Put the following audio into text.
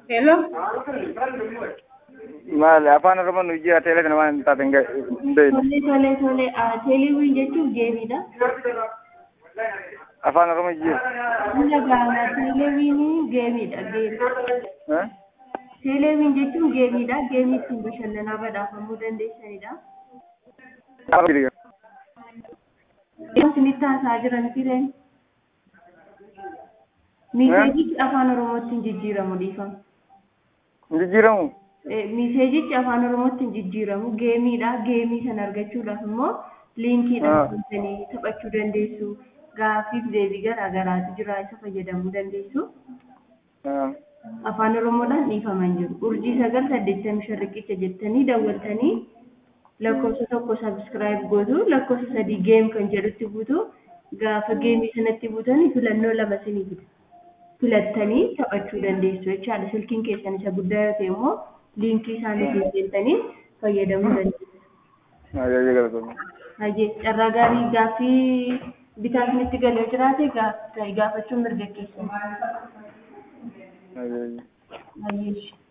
Hello? Maali afaan oromoon hojii atelee kana waan hin taate hin beekne. Tole tole tole teeleewwiin jechuun geemiidha. Afaan oromoo hojii. Biyya gaana teeleewwiin geemiidha geemi. Teeleewwiin jechuun geemiidha. Geemii ittiin bashannanaa badhaafamuu dandeessanidha. Yeroo isinitti haasaa jiran fireen. Miiseejichi afaan oromootti hin jijjiiramu dhiifama. Jijjiiramu. Miiseejichi afaan oromootti hin jijjiiramu geemiidha. Geemii sana argachuudhaaf immoo liinkiidhaan seentanii taphachuu dandeessu. Gaaffiif deebii garaa garaatu jira isa fayyadamuu dandeessu. Afaan oromoodhaan dhiifaman jiru. Urjii sagal saddeettamii shan riqicha jettanii dawwaltanii lakkoofsa tokko sabiskiraayib gootu lakkoofsa sadii geem kan jedhutti buutu gaafa geemii sanatti buutanii filannoo lama isinii fida. Filattanii taphachuu dandeessu jechaadha. Silkiin keessan isa guddaa yoo ta'e immoo liinkii isaanii seentanii fayyadamuu dandeessu. Hayyee carraa gaarii gaaffii bitaa isinitti galee jiraate gaafachuun mirga keessan. Hayyee.